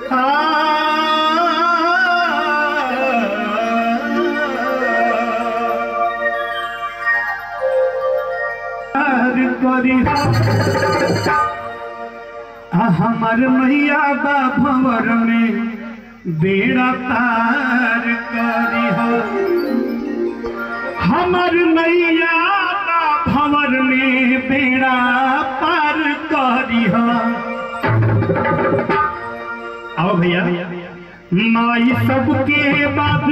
करी हमार मैया बा भंवर में बेड़ा पार करी हमार मैया बा भंवर में बेड़ा पार करी आओ भैया माई सबके बाद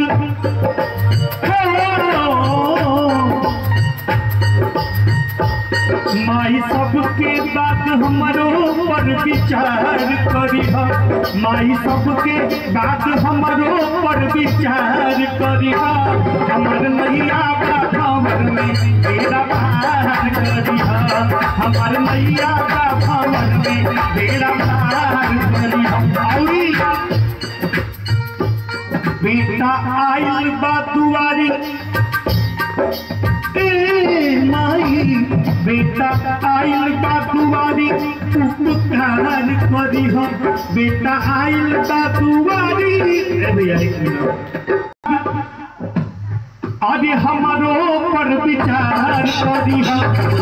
माई सबके बात हमरो पर विचार करी माई सबके बात हमरो पर विचार करी हमर नैया का भंवर में बेड़ा पार करी हमर नैया का भंवर में बेड़ा पार करी औरी बेटा आइल बा दुआरी ए माई बेटा आइल बा दुआरी उपकार करी हो बेटा आइल बा दुआरी ए भैया एक मिनट अरे हमारो पर विचार करी हो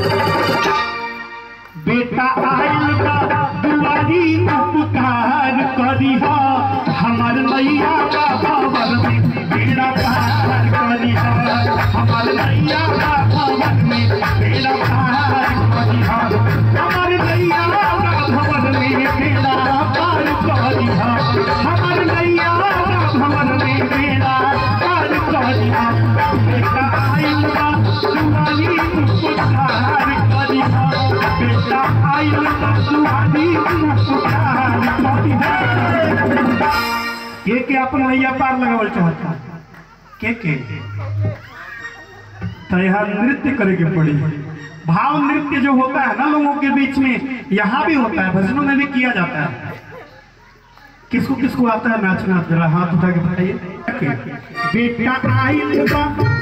बेटा आइल बा दुआरी उपकार करी हो हमार नैया का भवन में बेड़ा पार करी हो हमार नैया का भवन में बेड़ा पार करी हो हमार नैया का भवन में बेड़ा पार करी हो हमार नैया का भवन में बेड़ा पार करी हो बेटा आइल बा दुआरी उपकार करी हो बेटा आइल बा दुआरी उपकार करी हो के के अपन नैया पार लगावल चाहता के के तो यहाँ नृत्य करे के पड़ी भाव नृत्य जो होता है ना लोगों के बीच में यहाँ भी होता है भजनों में भी किया जाता है किसको किसको आता है नाचना जरा हाथ उठा के बताइए बेटा आइल बा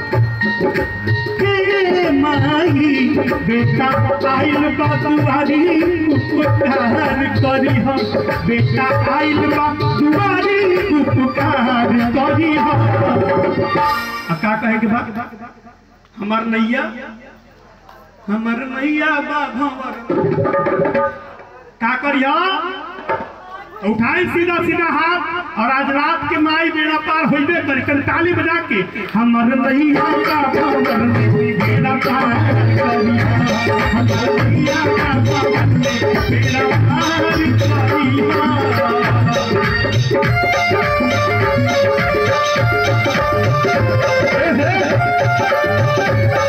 हे माई बेटा आइल बा दुआरी उपकार करी हम बेटा आइल बा दुआरी उपकार करी हम आ का कहे के बा हमार नैया हमार नैया बा भंवर का करिया उठाए सीधा सीधा हाथ और आज रात के माई बेड़ा पार होइबे कर कर ताली बजा के हमर नैया का भंवर में बेड़ा पार करी हमर नैया का भंवर में बेड़ा पार करी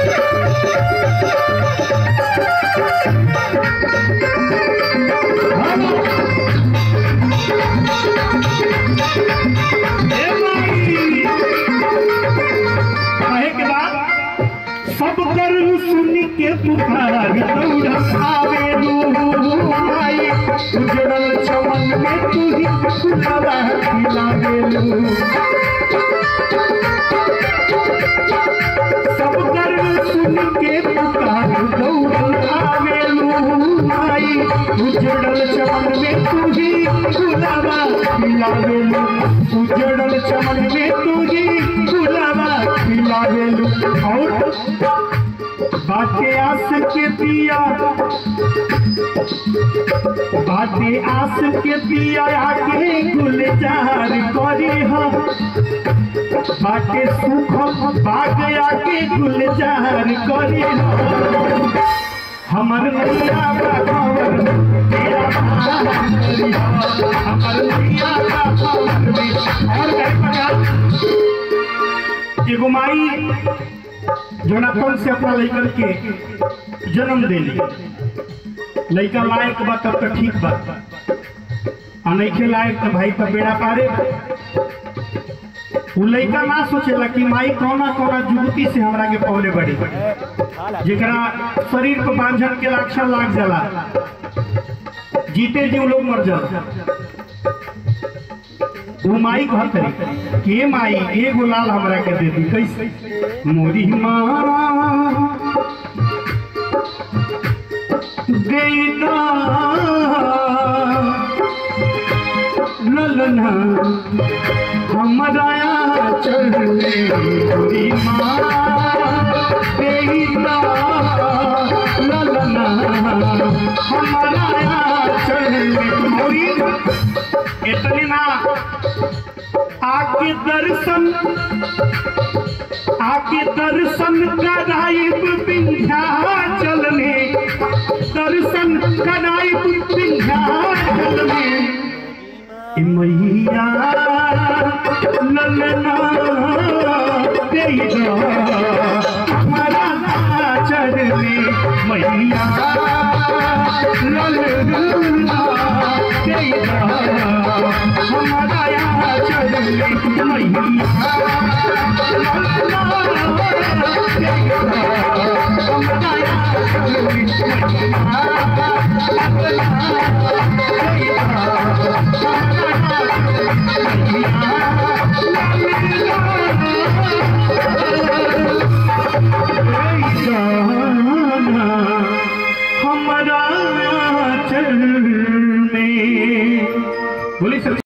कहे के बाद सब कर सुन के पुकार दौड़ आवे आई उजड़ल चमन में तू ही खुलावा खिलावे सब कर सुन के पुकार दौड़ आवे आई उजड़ल चमन में तू ही खुलावा खिलावे उजड़ल चमन में तू ही खुलावा खिलावे और बाटे आस के पिया बाटे आस के पिया आके गुलजार करी हम बाटे सुख बाग आके गुलजार करी हम हमर नैया का खबर तेरा प्यार करी हम हमर नैया का खबर में और कहीं पता एगो माई जोनाथन से अपना लड़कन के जन्म देली लड़का लायक बा तब तो ठीक बा आ नइखे लायक तो भाई तब बेड़ा पारे उ लड़का ना सोचेला कि माई कौना कौना जुगती से हमरा के पौले बड़ी जेकरा शरीर को बांझन के लक्षण लाग जाला जीते जी लोग मर जाला वो माई कहत रही के माई एगो लाल हमरा के दे दी कैसे मोरी माँ गईता ललना हमारा चढ़ने गोरी माँ तेरी ललना हमारा चढ़ने गोरी इतनी ना आके दर्शन आके दर्शन कराइब विंध्याचल में दर्शन कराइब विंध्याचल में ए मैया ललना तेरा हमारा चरण में मैया ललना तेरा हमारा चरण में मैया हमारा चरण में बोली सर